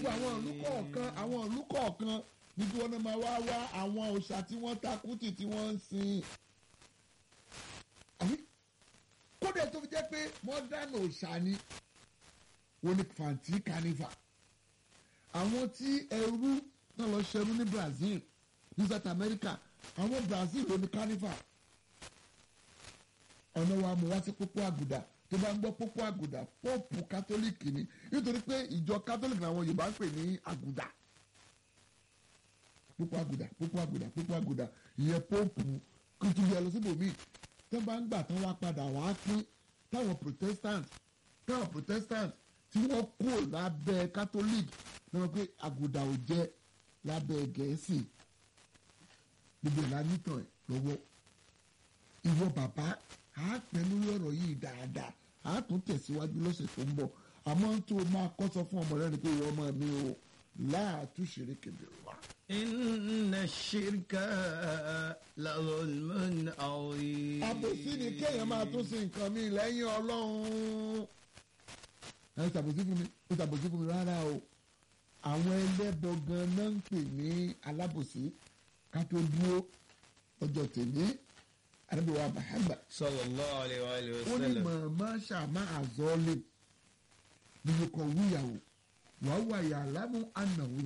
àwọn ìlú kọ̀ọ̀kan àwọn ìlú kọ̀ọ̀kan níbi wọn máa wá wá àwọn òòṣà tí wọ́n takùtì tí wọ́n ń sìn. àbí kódà tó fi jẹ́ pé mọ́dánù òòṣà ni wọ́n ní fàǹtí kánífà àwọn tí ẹrú náà lọ ṣẹrú ní Brazil ní South America àwọn Brazil ló ní kánífà ọ̀nà wa mú wá sí pópó àgùdà tó bá ń gbọ́ pópó àgùdà póòpù kátólíìkì ni nítorí pé ìjọ kátólíìkì làwọn Yorùbá ń pè ní àgùdà pópó àgùdà pópó àgùdà pópó àgùdà ìyẹn póòpù kìtù yẹ lọ síbòmíì tó bá ń gbà tán wá padà wá pín táwọn Protestant táwọn Protestant tí wọ́n kó lábẹ́ kátólíìkì náà pé àgùdà ò jẹ́ lábẹ́ gẹ̀ẹ́sì gbogbo ìlànà ìtàn ẹ̀ lọ́wọ́ ìwọ bàbá a pẹ́ lórí ọ̀rọ̀ yìí dáadáa a tún tẹ̀síwájú lọ́sẹ̀ tó ń bọ̀ àmọ́ tó o máa kọ́ sọ fún ọmọ rẹ ni pé ìwọ ọmọ mi o láàtúnṣe kébìrì wa. إن الشرك لظلم عظيم àbòsí ni kéèyàn máa tún sí nǹkan mi lẹ́yìn ọlọ́run. ẹ ṣàbòsí fún mi ó ṣàbòsí fún mi rárá o àwọn ẹlẹ́bọ gan náà ń pè ní alábòsí ká tó dúró ọjọ́ tèmi àdébíwá Muhammad صلى الله عليه وآله ó ní وسلم màmá ṣàmà àzọ́ọ́lẹ̀ nínú kan wíyàwó wàá wà yà lámú ànáwó